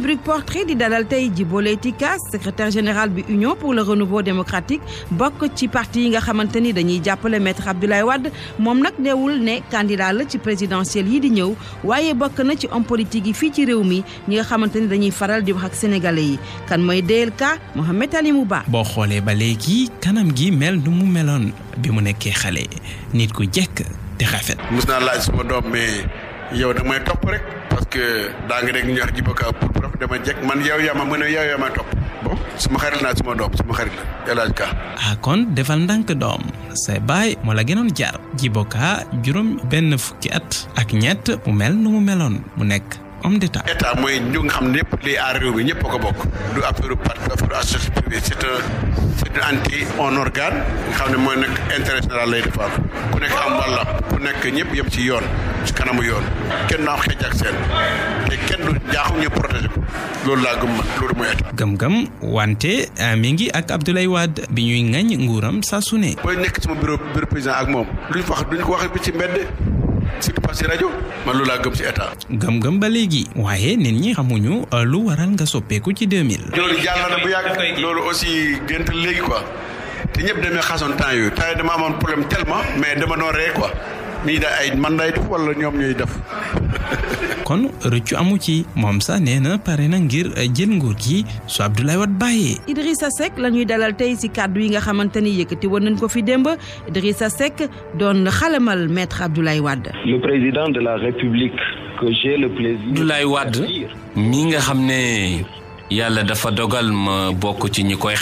rubrique portrait di dalal tey Djibo Leyti Ka secrétaire général bi Union pour le renouveau démocratique bokk ci parti yi nga xamante ni dañuy jàppale maître Abdoulaye Wade moom nag neewul ne candidat la ci présidentielle yi di ñëw waaye bokk na ci homme politique yi fii ci réew mi ñi nga xamante ni dañuy faral di wax ak sénégalais yi kan mooy DLK Mohamed Alimou Ba. boo xoolee ba léegi kanam gi mel nu mu meloon bi mu nekkee xale nit ku jekk te rafet. mus naa laaj suma doom mais yow da may topp rek parce que daa nga dégg ñu wax Djibo Ka pour prof dama jekk man yow yaa ma mën a yow yaa ma topp bon suma xarit naa suma doom suma xarit la El Hadj Ka. ah kon defal ndànk doom say baay moo la gënoon jar Djibo Ka juróom benn fukki at ak ñett mu mel nu mu meloon mu nekk. homme d'état état mooy ñu nga xam ne ñëpp liy aar réew mi ñëpp a ko bokk du affaire parti affaire association privée c'est un c'est un anti un organe nga xam ne mooy nekk intérêt général lay defar ku nekk am walla ku nekk ñëpp yem ci yoon ci kanamu yoon kenn naa xeej ak seen te kenn du jaaxum ñu protéger ko loolu laa gëm man loolu mooy état. gëm-gëm wante mi ngi ak Abdoulaye Wade bi ñuy ŋañ nguuram saa su ne. booy nekk sama bureau bureau président ak moom luñ wax duñ ko waxee bi ci mbedd. surtout pas si rajo man loolu laa gëm si état. gëm-gëm ba léegi waaye nit ñi xamuñu lu waral nga soppeeku ci 2000. loolu jàll na bu yàgg loolu aussi gént léegi quoi te ñëpp demee xasoon temps yooyu temps yii dama amoon problème tellement mais dama doon ree quoi nii da ay man day def wala ñoom ñooy def. kon rëccu amu ci moom sax nee na pare na ngir jël nguur gi su Abdoulaye Wade bàyyee. Idrissa Seck la ñuy dalal tey ci kàddu yi nga xamante ni yëkkati woon nañ ko fi démb Idrissa Seck doon xalamal maître Abdoulaye Wade. le président de la République que j'ai le plaisir. Abdoulaye Wade mi nga xam ne yàlla dafa dogal ma bokk ci ñi koy